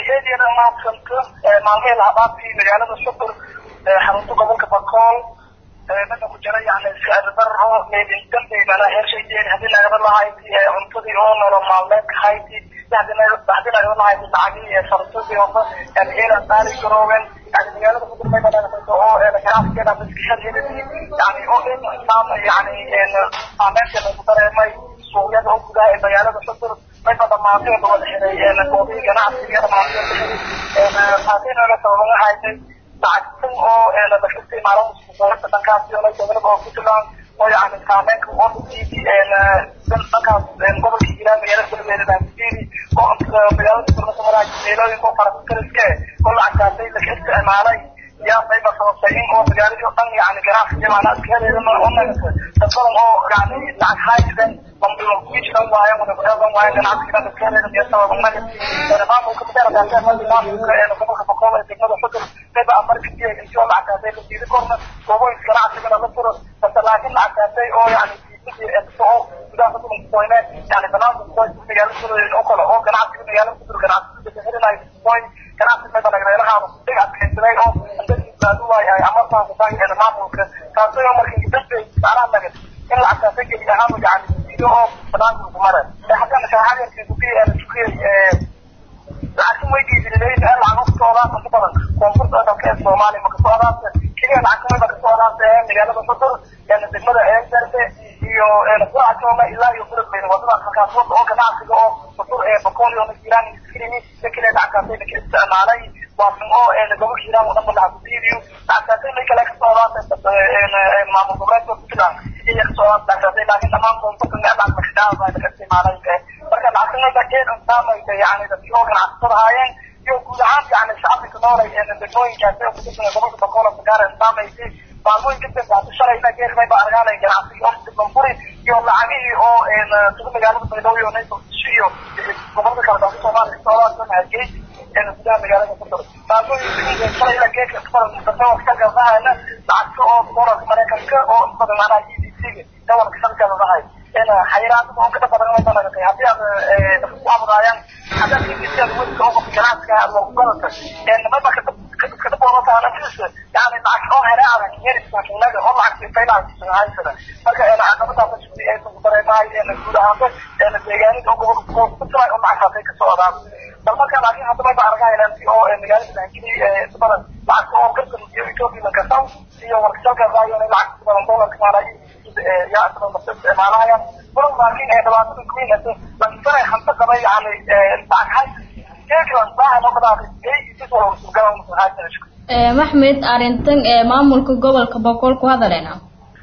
eediyada maadsanka maalmihii lahabaabkii magaalada shukur xarunta gobolka bakool mana ku jira yani sicirdarro meedindanbe mana heershaydeen haddii nagaba lahayd cuntadii oo nolol maalmeedka hayti haddii nagaba lahayd lacagii farsadii hoba yani eelan qaali garooben yani magaalada ku dirmay banaato oo ganacsigeeda maskaxadeedii yani oo in islaam yani saameynta lagu dareemay suuqyada oo gudaha ee magaalada shukur mayba dhamaanteeda wada xiray goobihii ganacsiga dhamaanteeda xiray taasina sababaga haysay lacagtan oo lafirtay maalin dowladda dhankaasi oo gobolka oo puntland oo yani saameynka oo dhisiisii dhankaas gobolka hiiraan magaalada galbeed baasiiri oo magaalada gurmada maraaj meelooyinka oo farakariske oo lacagtaasay laga isticmaalay yaa mayba sababtay in oo magaaladii oo dhan yani ganacsiga maanaa iskahedeeda oo nagata dad badan oo yani lacag haysten kujiran waayan wadabadan waayan ganacsiga dhan iskahedeeda iyo sabab naga maamulka madarakaasee maamulka gobolka bakool ee degmada xudur mayba amarkii intoo lacagtaasay la diidi korna goobooyinka ganacsigana la furo base laakiin lacagtaasay oo yani oo gudaha xudur kusoyne yani banaanka kusoy magaalada xudur oo kale oo ganacsiga magaalada xudur ganacsiga bixirinayo kusoy ganacsi mayba nagreelahaada dig adkaysaday oo aadu waay ay amartaa kusaay maamulka taasay oo markii dadbay saaraha nagad in lacagtaasay geli ahaan yani diido oo banaanka lagu mara haddana shaaxadeerkii kukiyay kukiyay lacagtan way geedinaleyn ee lacag ka socdaasa ku badan koonfurta dalka ee soomaaliya maka socdaasa keliya lacagtan wayba ka socdaasa ee magaalada xudur degmada eegarbe iyo kuajooma ilaa iyo burabeyne wadadaas halkaas wada oo ganacsiga oo xudur ee bakoolio jiraan iskirimi lakale lacagtaasay laka isticmaalay waasan oo gobolka hiiraan oo dhan ba lacag kudiidiyo lacagtaasay may kale ka socdaasa maamul goboleedka puntland iya ka socdaasa lacagtaasay laakiin dhammaan koonfurta meel lacag lakadhaaba laka isticmaalay marka lacagtan wayba keedan saamaysa yani dadkii oo ganacsatada haayeen iyo guud ahaan yani shacabka noolay degmooyinkaasi oo kutirsan gobolka bakool sagaar saamaysay maalmooyin kadib hada shalayna geer mayba argaanay ganacsigii oo diblanfuri iyo lacagihii oo sida magaalada baydhabo iyo nayso iyo gobolka kale dalka soomaaliya kasocdaa hargey gudaha magaalada ku daro maalmooyin shalayna geerka dadka gabdahana lacagta oo dolarka maraykanka oo badan maanaha e d c-ga dawarka shalkadahay xayiraadada oo kada badan mayba nagatay haddii aad dadka ku abudaayaan haddaad ingisiyaad welka oo qofka ganacsiga aad loogu gadata mayba kada boodataana filsa yani lacag oo hele adag yerisaakinnaga oo lacagta faylaha haysada marka caqabadaasa shugdi ay ku dareemahay guud ahaanba deegaanida oo gobolka puntland oo lacagtaasay ka socdaan bal marka laakiin hadda mayba argahaylanti oo magaalada baangili badan lacagta oo gardan iyo ethiopia lankasaw iyo warkasalka raayona lacagta badan dolarka maanaa yaa isticmaalahayaan badan laakiin ee dhibaatada kuwiinata lansanay hanto qabay yani lacag hays keeklan baahan oo kadaaqay ee isis wala surgalan haysana maxmed arrintan ee maamulka gobolka boqol ku hadalena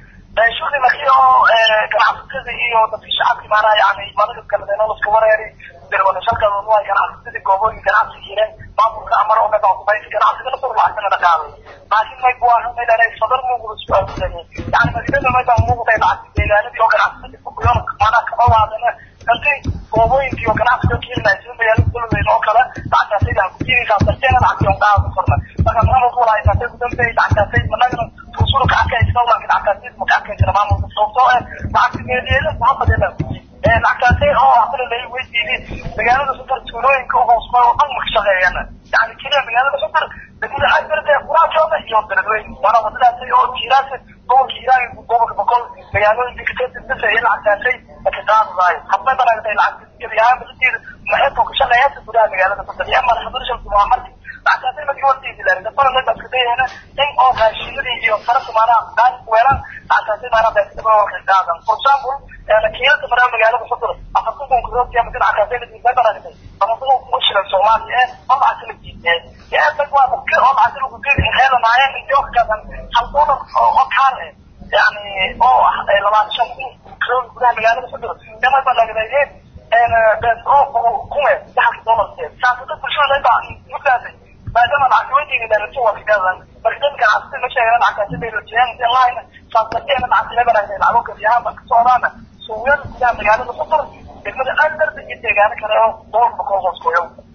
shugdi markii oo ganacsatada iyo dadkii shacabkii maanaha yani madada kaladeeno laska wareeri dirwanashalkada waa ganacsatada goobooyin ganacsi jireen maamulka amar oo meba kubaysi ganacsigana sur lacagtana dhaqaaday laakiin may buahan maydhanay sadar muuguda su-aalsanay yani madiinada mayba muuqday lacagta deegaanadii oo ganacsatada kukuyon maanaha kama waadana hanti goobooyinkii oo ganacsiga kiilinay sida magaalada galbeed oo kale lacagtaasay laha kujiinaysaa darteena lacagtii on qaada korna marka maamulka walaa intaasay kudambey lacagtaasay managana tuusurka arkaysa laakiin lacagtaasay maka arkaysana maamulka sababtoo eh lacagta meeliyeeda muhamadena lacagtaasay oo hadana lai weydiiyey magaalada sudar tuulooyinka u hoosmay oo dhan maka shaqeeyana yani keliya magaalada sudar degmada agberde quraajooda iyo beledweyne waana wadadaasay oo jiiraasa gobolka hiiraan gobolka boqol magaalooyinka kateedisa iyo lacagtaasay laka qaadadaay hadmay banaagtay lacagta gebi ahaan basadeeda maxeeto ka shaqeeyaasa gudaha magaalada sudar iyo mar hadarshal waa marki lacagtaasay markii wartiisi lahayd dafana mayba iska dayahana in oo raashimadii iyo farasa maanaha qaali kuweelaan lacagtaasay maanaha beesadaba warka qaadan for example kiilada maraa magaalada xudur afartan kun kuroodkiya maka lacagtaasay ladii banaagtay afartan kun kuma shilan soomaaliya ee oo lacagta la jiidee yaa dag waa dadka oo lacagta lagu geeli heelanaayeen intii oo kakaasan hal doolar oo kaar eh yani oo ah labaatan shan kun kilood gudaha magaalada xudur yamay banaagdayeen bees oo kume saxalka doolarkeed saasada bulshada mayba mugdaasay maadaama lacagta weydiga dheerato waa kagaadan marka dadka ganacsatada ma sheegana lacagtaasi bay rajeyaan online saasdarteena lacagta la banaagtay lacago gabiyahaanba ka socdaana suuqyada gudaha magaalada xudur degmada aandarda iyo deegaano kale oo door bakoo hoos koyow